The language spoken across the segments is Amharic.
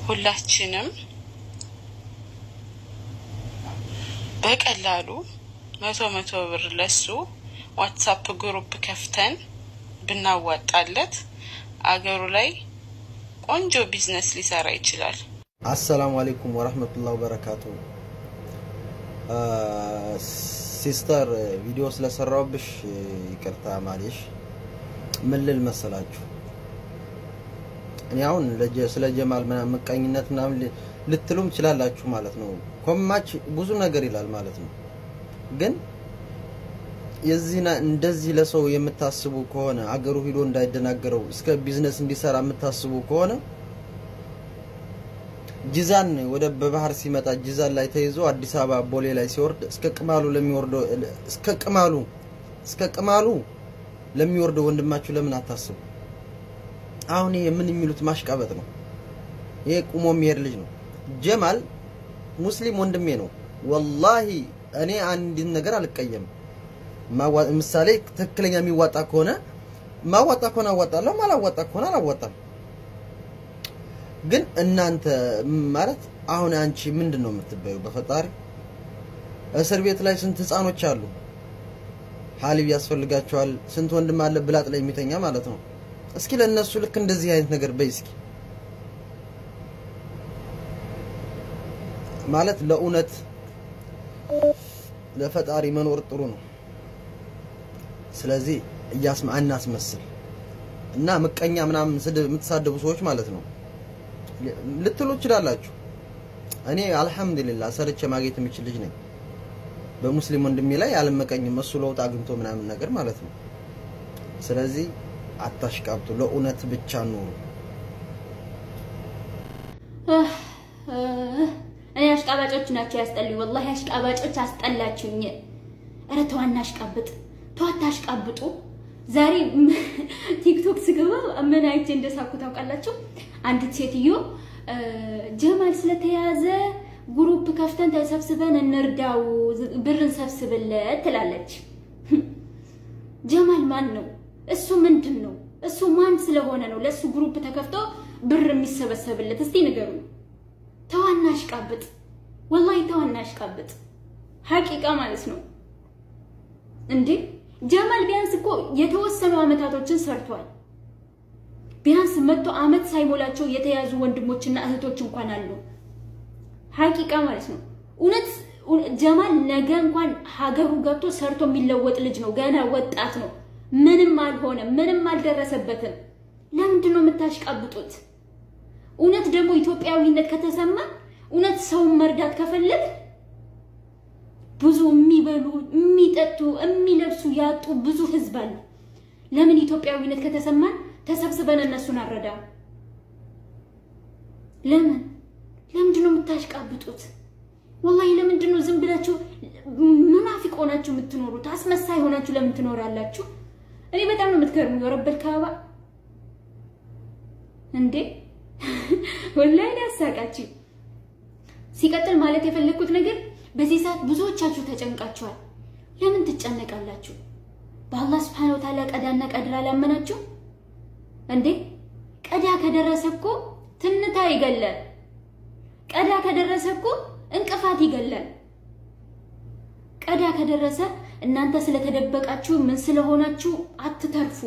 ሁላችንም በቀላሉ መቶ መቶ ብር ለሱ ዋትሳፕ ግሩፕ ከፍተን ብናዋጣለት አገሩ ላይ ቆንጆ ቢዝነስ ሊሰራ ይችላል። አሰላሙ አሌይኩም ወረህመቱላህ ወበረካቱ። ሲስተር ቪዲዮ ስለሰራውብሽ ይቅርታ ማሌሽ። ምን ልል መሰላችሁ፣ እኔ አሁን ስለ ጀማል ምናምን ምቀኝነት ምናምን ልትሉም ትችላላችሁ ማለት ነው። ኮማች ብዙ ነገር ይላል ማለት ነው። ግን የዚህ እንደዚህ ለሰው የምታስቡ ከሆነ አገሩ ሂዶ እንዳይደናገረው እስከ ቢዝነስ እንዲሰራ የምታስቡ ከሆነ ጂዛን ወደ በባህር ሲመጣ ጂዛን ላይ ተይዞ አዲስ አበባ ቦሌ ላይ ሲወርድ እስከ ቅማሉ ለሚወርደው እስከ ቅማሉ እስከ ቅማሉ ለሚወርደው ወንድማችሁ ለምን አታስቡ? አሁን ይሄ ምን የሚሉት ማሽቃበጥ ነው። ይሄ ቁሞ የሚሄድ ልጅ ነው። ጀማል ሙስሊም ወንድሜ ነው። ወላሂ እኔ አንድን ነገር አልቀየም። ምሳሌ ትክክለኛ የሚዋጣ ከሆነ ማዋጣ ከሆነ አዋጣለሁ፣ ማላዋጣ ከሆነ አላዋጣም። ግን እናንተ ማለት አሁን አንቺ ምንድን ነው የምትበዩ? በፈጣሪ እስር ቤት ላይ ስንት ህፃኖች አሉ፣ ሀሊብ ያስፈልጋቸዋል። ስንት ወንድም አለ ብላጥ ላይ የሚተኛ ማለት ነው። እስኪ ለእነሱ ልክ እንደዚህ አይነት ነገር በይ እስኪ ማለት ለእውነት ለፈጣሪ መኖር ጥሩ ነው። ስለዚህ እያስማ አናስመስል እና ምቀኛ ምናምን ስድብ የምትሳደቡ ሰዎች ማለት ነው ልትሉ ትችላላችሁ። እኔ አልሐምዱሊላህ ሰርቼ ማግኘት የምችል ልጅ ነኝ። በሙስሊም ወንድሜ ላይ አልመቀኝም። እሱ ለውጥ አግኝቶ ምናምን ነገር ማለት ነው። ስለዚህ አታሽቃብጡ፣ ለእውነት ብቻ ኑሩ። እኔ አሽቃባጮች ናቸው ያስጠሉኝ። ወላሂ አሽቃባጮች አስጠላችሁኝ። ኧረ ተው አናሽቃብጥ፣ ተው አታሽቃብጡ። ዛሬ ቲክቶክ ስገባ ምን አይቼ እንደሳኩ ታውቃላችሁ? አንዲት ሴትዮ ጀማል ስለተያዘ ግሩፕ ከፍተን ተሰብስበን እንርዳው፣ ብር እንሰብስብለት ትላለች። ጀማል ማን ነው? እሱ ምንድን ነው? እሱ ማን ስለሆነ ነው ለእሱ ግሩፕ ተከፍቶ ብር የሚሰበሰብለት? እስቲ ንገሩ። ተዋና አሽቃብጥ፣ ወላሂ ተዋና አሽቃብጥ። ሀቂቃ ማለት ነው እንዴ ጀማል ቢያንስ እኮ የተወሰኑ አመታቶችን ሰርቷል። ቢያንስ መቶ አመት ሳይሞላቸው የተያዙ ወንድሞችና እህቶች እንኳን አሉ። ሀቂቃ ማለት ነው። እውነት ጀማል ነገ እንኳን ሀገሩ ገብቶ ሰርቶ የሚለወጥ ልጅ ነው። ገና ወጣት ነው። ምንም አልሆነም። ምንም አልደረሰበትም። ለምንድን ነው የምታሽቃብጡት? እውነት ደግሞ ኢትዮጵያዊነት ከተሰማ እውነት ሰውን መርዳት ከፈለግ ብዙ የሚበሉ የሚጠጡ የሚለብሱ ያጡ ብዙ ህዝብ አለ። ለምን ኢትዮጵያዊነት ከተሰማን ተሰብስበን እነሱን አረዳ? ለምን ለምንድን ነው የምታሽቃብጡት? ወላሂ ለምንድን ነው ዝም ብላችሁ ሙናፊቅ ሆናችሁ የምትኖሩት? አስመሳይ ሆናችሁ ለምን ትኖራላችሁ? እኔ በጣም ነው የምትገርሙ። የረበል ካባ እንዴ ወላሂ ያሳቃችሁ። ሲቀጥል ማለት የፈለግኩት ነገር በዚህ ሰዓት ብዙዎቻችሁ ተጨንቃችኋል። ለምን ትጨነቃላችሁ? በአላህ ስብሐነ ወተዓላ ቀዳና ቀድር አላመናችሁ እንዴ? ቀዳ ከደረሰ እኮ ትንታ ይገላል። ቀዳ ከደረሰ እኮ እንቅፋት ይገላል። ቀዳ ከደረሰ እናንተ ስለተደበቃችሁ ምን ስለሆናችሁ አትተርፉ።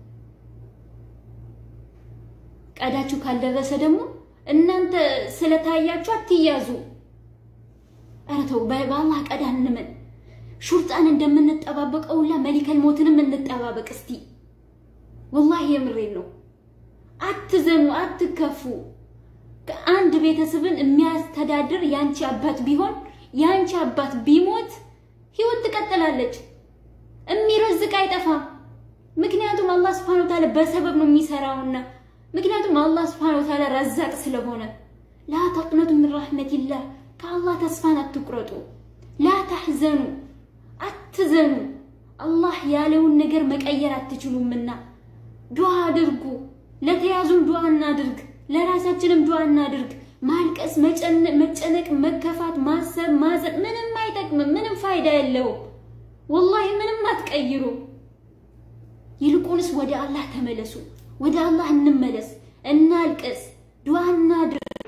ቀዳችሁ ካልደረሰ ደግሞ እናንተ ስለታያችሁ አትያዙ። ኧረ ተው፣ በአላህ ቀዳ እንመን። ሹርጣን እንደምንጠባበቀው ሁላ መሊከል ሞትንም እንጠባበቅ እስቲ። ወላሂ የምሬን ነው። አትዘኑ፣ አትከፉ። አንድ ቤተሰብን የሚያስተዳድር ያንቺ አባት ቢሆን ያንቺ አባት ቢሞት ህይወት ትቀጥላለች። የሚረዝቅ አይጠፋም። ምክንያቱም አላህ ስብሐነሁ ወተዓላ በሰበብ ነው የሚሰራውና ምክንያቱም አላህ ስብሐነሁ ወተዓላ ረዛቅ ስለሆነ ላ ተቅነቱ ምን ረሕመቲላህ ከአላህ ተስፋን አትቁረጡ። ላ ተሕዘኑ አትዘኑ። አላህ ያለውን ነገር መቀየር አትችሉምና ዱዓ አድርጉ። ለተያዙም ዱዓ እናድርግ፣ ለራሳችንም ዱዓ እናድርግ። ማልቀስ፣ መጨነቅ፣ መከፋት፣ ማሰብ፣ ማዘን ምንም አይጠቅምም። ምንም ፋይዳ የለውም። ወላሂ ምንም አትቀይሩ። ይልቁንስ ወደ አላህ ተመለሱ። ወደ አላህ እንመለስ፣ እናልቅስ፣ ዱዓ እናድርግ።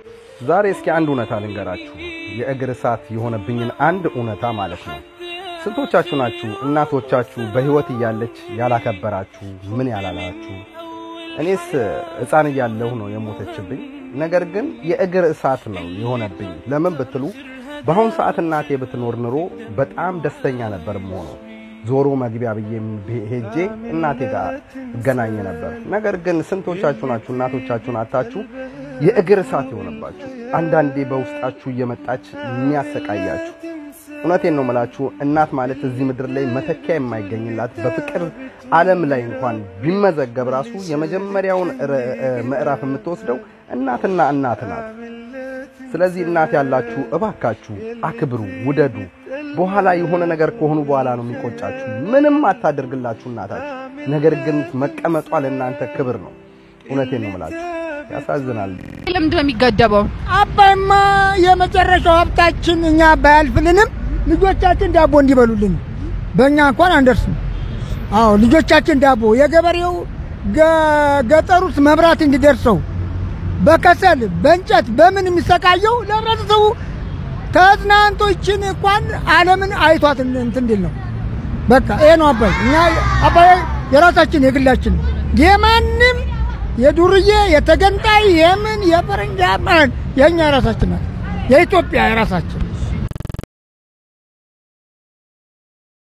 ዛሬ እስኪ አንድ እውነታ ልንገራችሁ። የእግር እሳት የሆነብኝን አንድ እውነታ ማለት ነው። ስንቶቻችሁ ናችሁ እናቶቻችሁ በሕይወት እያለች ያላከበራችሁ ምን ያላላችሁ? እኔስ ሕፃን እያለሁ ነው የሞተችብኝ። ነገር ግን የእግር እሳት ነው የሆነብኝ። ለምን ብትሉ በአሁን ሰዓት እናቴ ብትኖር ኑሮ በጣም ደስተኛ ነበር የምሆነው። ዞሮ መግቢያ ብዬ ሄጄ እናቴ ጋር እገናኝ ነበር። ነገር ግን ስንቶቻችሁ ናችሁ እናቶቻችሁን አታችሁ የእግር እሳት የሆነባችሁ? አንዳንዴ በውስጣችሁ እየመጣች የሚያሰቃያችሁ። እውነቴን ነው የምላችሁ። እናት ማለት እዚህ ምድር ላይ መተኪያ የማይገኝላት በፍቅር ዓለም ላይ እንኳን ቢመዘገብ ራሱ የመጀመሪያውን ምዕራፍ የምትወስደው እናትና እናት ናት። ስለዚህ እናት ያላችሁ እባካችሁ አክብሩ፣ ውደዱ። በኋላ የሆነ ነገር ከሆኑ በኋላ ነው የሚቆጫችሁ። ምንም አታደርግላችሁ እናታችሁ፣ ነገር ግን መቀመጧ ለእናንተ ክብር ነው። እውነቴን ነው የምላችሁ። ያሳዝናል። ለምንድን ነው የሚገደበው? አባይማ የመጨረሻው ሀብታችን እኛ አባይ አልፍልንም። ልጆቻችን ዳቦ እንዲበሉልን በእኛ እንኳን አንደርስም። አዎ ልጆቻችን ዳቦ የገበሬው ገጠር ውስጥ መብራት እንዲደርሰው በከሰል በእንጨት በምን የሚሰቃየው ለህብረተሰቡ ተዝናንቶ ይችን እንኳን ዓለምን አይቷት እንትን እንዲል ነው። በቃ ይሄ ነው አባይ። እኛ አባይ የራሳችን የግላችን የማንም የዱርዬ የተገንጣይ የምን የፈረንጅ የእኛ የራሳችን ናት። የኢትዮጵያ የራሳችን